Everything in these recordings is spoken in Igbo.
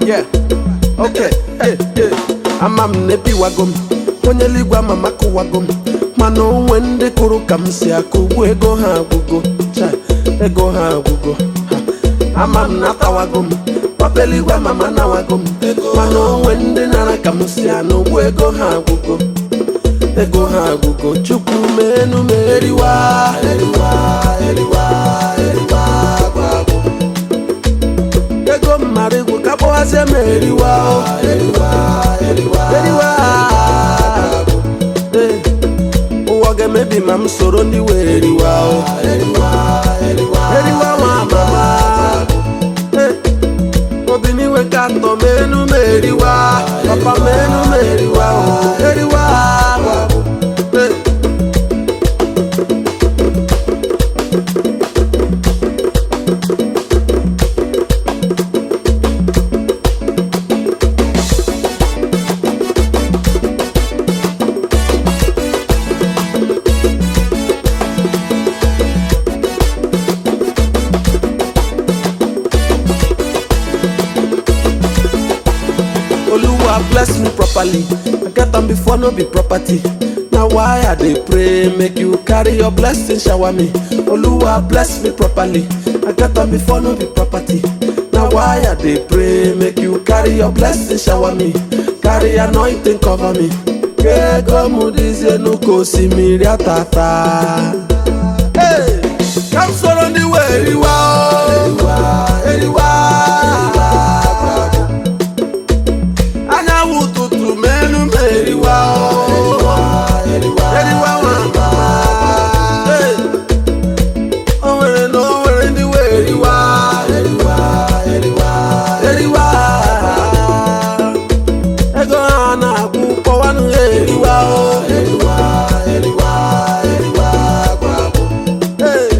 yeah okay yeah, yeah. ama m na ebiwago m onye eluigwe ama m akụwago m mana onwe ndị kụrụ ka m si akụ ugbu ego ha agwụgo Chai, ego ha agwụgo Ha. ama m na atawago m papa eluigwe ama m anawago m mana onwe ndị nara ka m si anụ ugbu ego ha agwụgo ego ha agwụgo chukwu menu m eriwa eriwa eriwa eriwa gwagwo ego mmadụ egwu ka kpọghazie m eriwa o eriwa eriwa eriwa Ee, ụwa ga-emebi ma m soro ndị wee eriwa o eriwa eriwa eriwa nwa mama Ee, obi n'iwe ka atọ m enu m eriwa papa m enu m eriwa o eriwa Ee. Oluwa bless me properly. I get am before no be property. Na why I dey pray make you carry your blessing shower me. Oluwa bless me properly. I get am before no be property. Na why I dey pray make you carry your blessing shower me. Carry anointing cover me. Ego m dịzie n'ụka osimiri atata. Hey! Ka m soro ndị wee riwa o. Eriwa, eriwa. anyanwụ ụtụtụ menu m eriwa o. eriwa nwa mama Hey! o nwere na o nwere ndị wee eriwa eriwa ego ha na-akwụ kpọwanụ ha eriwa o Hey!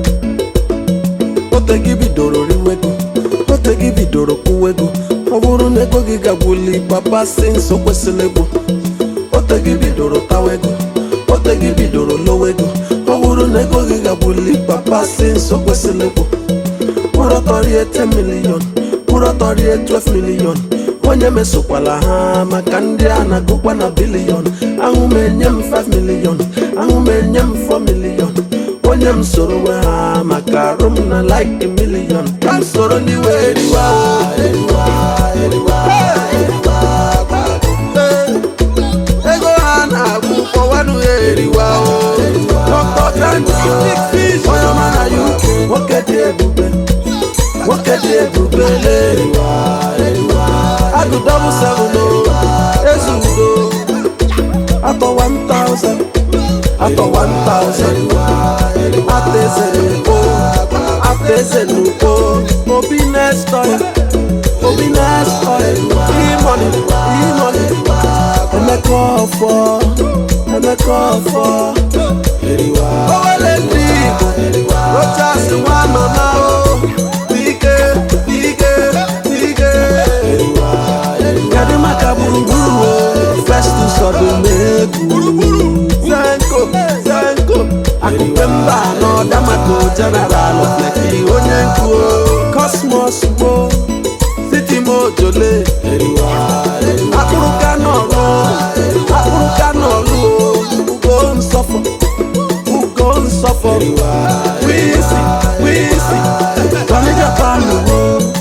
ote gị bidoro riwego ote gị bidoro kwuwego ọ bụrụ na ego gị gagwuli papa si nso kwesịrị ego ote gị bidoro tawego ote gị bidoro lowego ọ bụrụ na ego gị gagwuli papa si nso kwesịrị ego kwụrụ ọtọ rie 10 million kwụrụ ọtọ rie 12 million onye mesokwala ha maka ndị a na-agụkwa na bilion ahụ m enye m 5 million ahụ m enye m 4 million onye m soro nwe ha maka arụ m na like million ka m soro ndị wee riwa eriwa eriwa eriwa Ee, ego ha na-akwụ kpọwanụ ya eriwa o Dr. Kanji onye ọma na UK nwoke dị ebube nwoke dị ebube leriwa agụ double seven o ezi udo atọ 1000 atọ 1000 atọ eze n'ugbo atọ eze n'ugbo obi next oil obi next oil imoni imoni emeka ọfọ emeka ọfọ owele ndị igbo rochas nwa mama o ike ike ike kedu maka gburugburu o festus ọdụmegwu zenko zenko akụpe mba n'ọdamako jeneral fleki onye nkwu kosmos gbo siti mojole akpụrụka n'ọrụ akpụrụka n'ọrụ ugo nsọfọ ugo nsọfọ wisi wisi tọni japan wo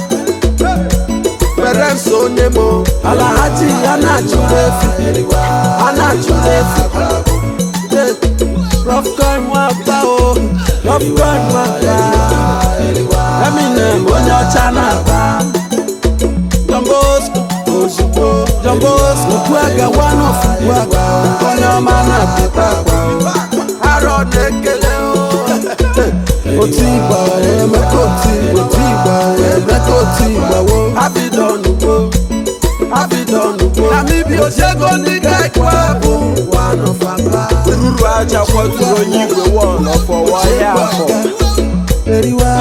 parents onye mo alahaji a na-achụrụ efu a na-achụrụ efu rọfkọin nwata o rọfkọin nwata eminem onye ọcha na-aba jọmbosco ozugbo jọmbosco kwuaga one of kwuaga onye ọma na-apịta agwa arọ na-ekele o otu igba emeka otu igba otu igba emeka otu igba wo abidon ugbo abidon ugbo namibi osego ndị ga-ekwe bụ one of aba ruru aja kwaturu onye igwe wọl ọfọwọ ya afọ eriwa